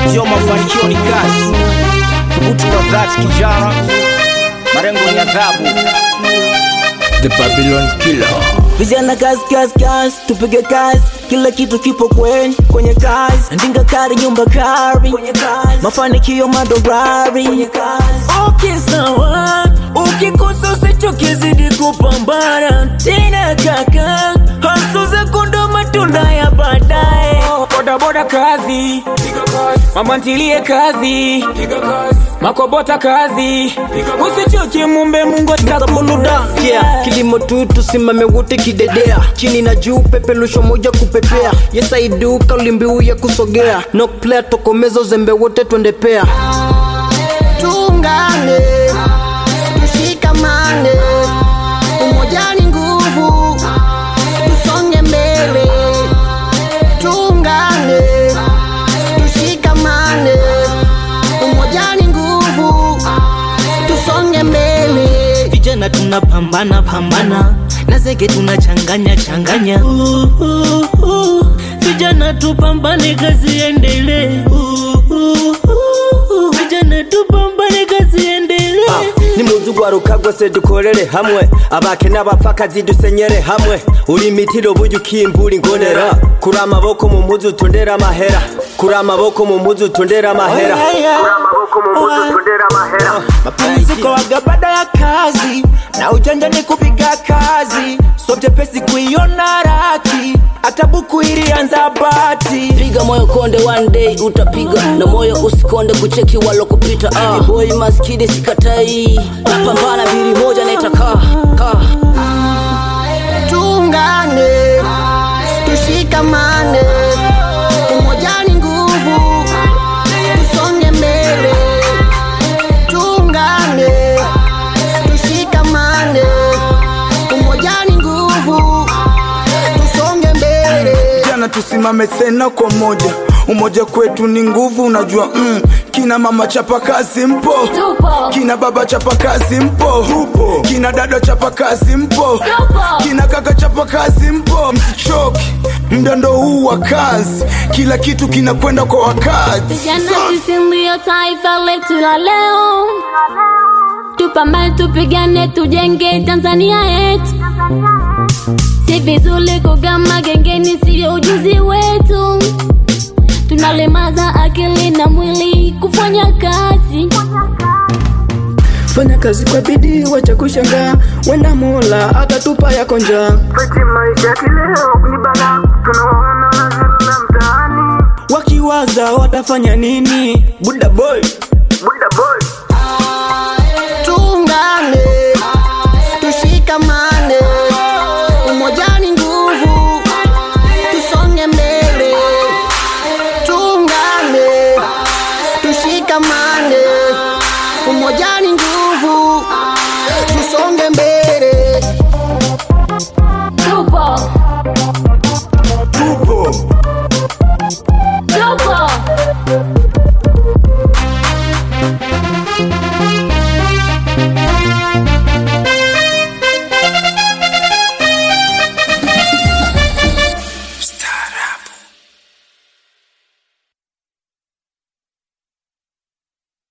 Ndio mafanikio ni kazi, utu wa dhati kijana, marengo ni adhabu. The Babylon Killer. Vijana kazi kazi kazi, tupige kazi, kila kitu kipo kwenye kwenye kazi. Ndinga kari nyumba kari kwenye kazi, mafanikio madorari kwenye kazi. Okay sawa, ukikosa usichoke, zidi kupambana tena kaka, hasuza kundo matunda ya baadaye. bodaboda kazi mama ntilie kazi makobota kazi usichoke mumbe mungu Buluda, yeah. Kilimo tu tusimame wote kidedea, chini na juu, pepelusho moja kupepea. Yes I do, kauli mbiu ya kusogea, knock player tokomeza uzembe wote twende pea. Tuungane, tushikamane, umoja ni nguvu, tusonge mbele. Tuungane, tushikamane, umoja ni nguvu, tusonge mbele. Vijana tunapambana pambana na zege tunachanganya changanya. Uh, uh, uh. Vijana tupambane, kazi endelee. Uh, uh, uh. Vijana tupambane, kazi endelee. nimuzugwa rukagwa se dukorere hamwe abake n'abapfakazi dusenyere hamwe urimitiro burya ukimbura ingonera kuri amaboko mu mpuzu tondera amahera kuri amaboko mu mpuzu tondera amahera Mapumziko waga baada ya kazi na ujanja ni kupiga kazi, so vyepesi kuiona raki, hata buku ilianza bati. piga moyo konde one day utapiga na moyo usikonde kucheki walokupita ah. boy maskini sikatai napambana bili moja naitakaa kaa Tuungane, tushikamane, umoja ni nguvu, tusonge mbele. Tuungane, tushikamane, umoja ni nguvu, tusonge mbele. jana tusimame tena kwa moja umoja kwetu ni nguvu unajua mm. kina mama chapa kazi mpo kina baba chapa kazi mpo kina dada chapa kazi mpo kina kaka chapa kazi mpo msichoki mdando huu wa kazi kila kitu kinakwenda kwa wakati Vijana sisi ndio taifa letu la leo, tupambane, tupigane, tujenge Tanzania yetu. Si vizuri kugama gengeni, siyo ujuzi wetu. Tunalemaza akili na mwili kufanya kazi. Fanya kazi kwa bidii, wacha kushangaa, wenda Mola atatupa yako njaa. Wakiwaza watafanya nini? Buda boy